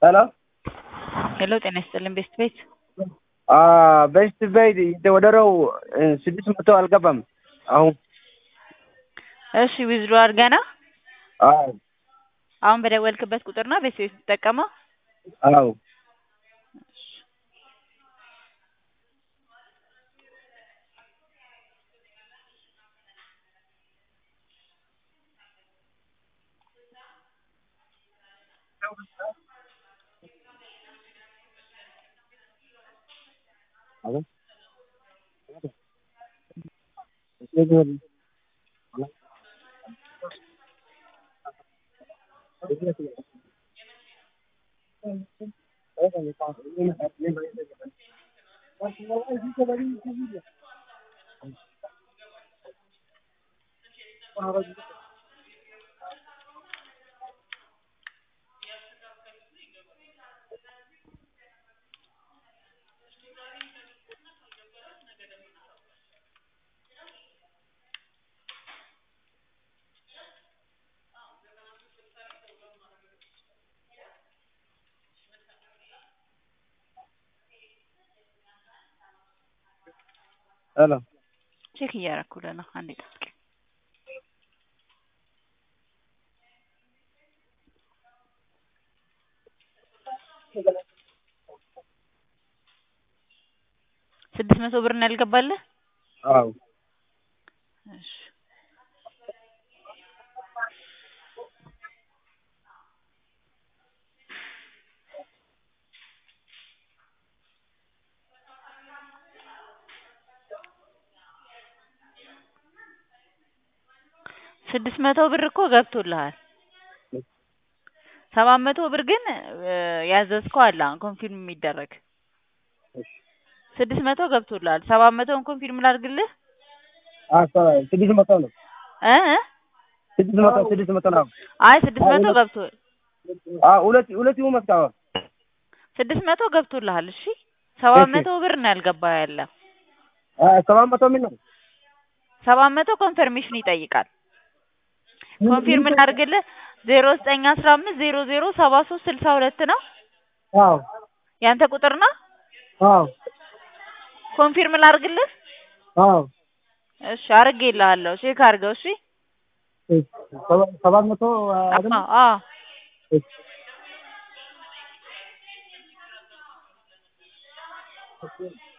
ሄሎ ሄሎ ጤና ይስጥልን ቤስት ቤት ቤስት ቤት የተወደረው ስድስት መቶ አልገባም አሁን እሺ ዊዝድሮ አድርገና አዎ አሁን በደወልክበት ቁጥር ነው ቤስት ቤት የምትጠቀመው አዎ ሄሎ ቼክ እያደረኩልህ ነው አንዴ ጠብቀኝ ስድስት መቶ ብር ነው ያልገባልህ አዎ እሺ ስድስት መቶ ብር እኮ ገብቶልሃል ሰባት መቶ ብር ግን ያዘዝከው አለ አሁን ኮንፊርም የሚደረግ ስድስት መቶ ገብቶልሃል ሰባት መቶውን ኮንፊርም ላድርግልህ ስድስት መቶ ነው እ ስድስት መቶ ስድስት መቶ ነው አይ ስድስት መቶ ገብቶ ሁለት ሁለት ይሁን መስካዋ ስድስት መቶ ገብቶልሃል እሺ ሰባት መቶ ብር ነው ያልገባ ያለ ሰባት መቶ ምን ነው ሰባት መቶ ኮንፈርሜሽን ይጠይቃል ኮንፊርም ላድርግልህ ዜሮ ዘጠኝ አስራ አምስት ዜሮ ዜሮ ሰባ ሶስት ስልሳ ሁለት ነው አዎ ያንተ ቁጥር ነው አዎ ኮንፊርም ላድርግልህ አዎ እሺ አድርጌልሃለሁ ቼክ አድርገው እሺ ሰባት መቶ አዎ አዎ አይደለም